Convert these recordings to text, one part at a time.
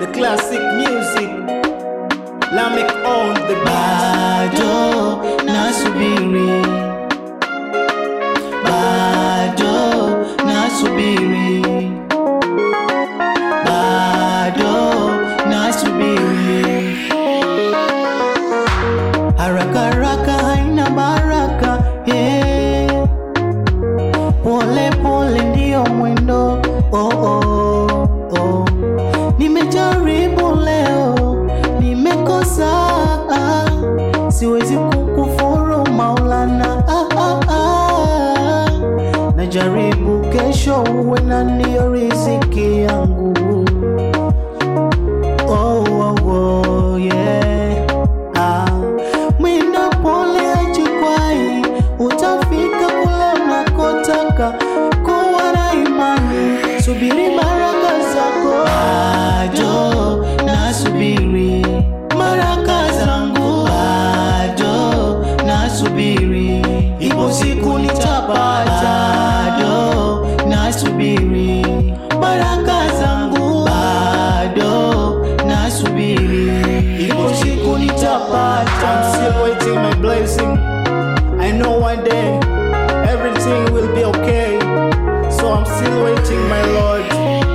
the classic music. Lamek on the bado nasubiri, bado nasubiri, bado nasubiri. Haraka haraka haina baraka, yeah. Pole pole ndio mwendo, oh, oh, oh. Nimejaribu leo, nimekosa, ah. siwezi kukufuru Maulana, ah, ah, ah. Najaribu kesho uwe na ndio riziki yangu oh, oh, oh, yeah. ah. Mwenda pole ajikwai, utafika kule unakotaka. Kuwa na imani, subiri baraka zako. Bado nasubiri baraka zangu, bado nasubiri, ipo siku nitapata. Bado nasubiri baraka zangu, bado nasubiri, ipo siku nitapata. I'm still waiting my blessing. I know one day everything will be okay. So I'm still waiting, my Lord.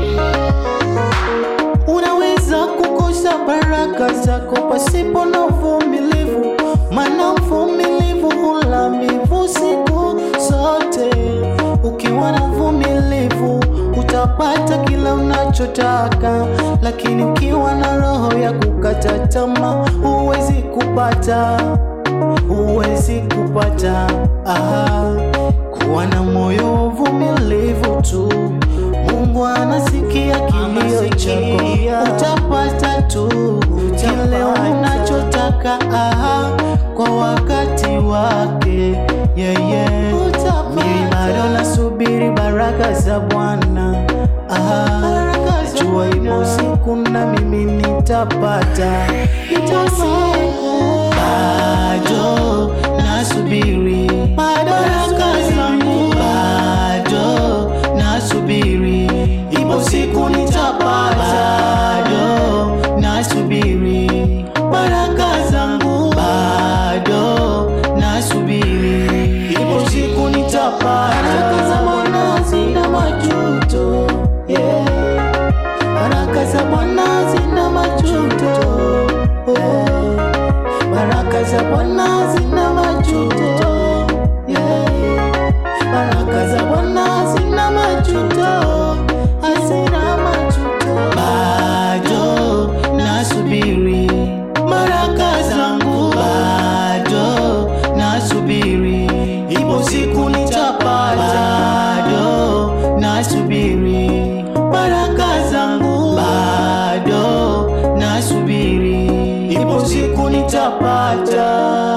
Unaweza kukosa baraka zako pasipo na uvumilivu, maana mvumilivu hula mbivu siku zote. Ukiwa na uvumilivu utapata kila unachotaka, lakini ukiwa na roho ya kukata tamaa huwezi kupata, huwezi kupata. Ah, kuwa na moyo wa uvumilivu tu, Mungu anasikia kilio chako, utapata tu kile unachotaka ah, kwa wakati wake yeah, yeah. Mimi bado nasubiri baraka za Bwana ah, jua ipo siku na mimi nitapata, ipo siku bado nasubiri baraka zangu, bado nasubiri, ipo siku nitapata, bado nasubiri baraka zangu, bado nasubiri, ipo siku nitapata. Baraka za Bwana zina majuto, yeah. Baraka za Bwana zina majuto, oh. Baraka za Bwana zina majuto, yeah. Baraka za Bwana zina majuto, hazina majuto. Bado nasubiri baraka zangu, bado nasubiri, ipo siku nitapata. Bado nasubiri baraka zangu, bado nasubiri, ipo siku nitapata.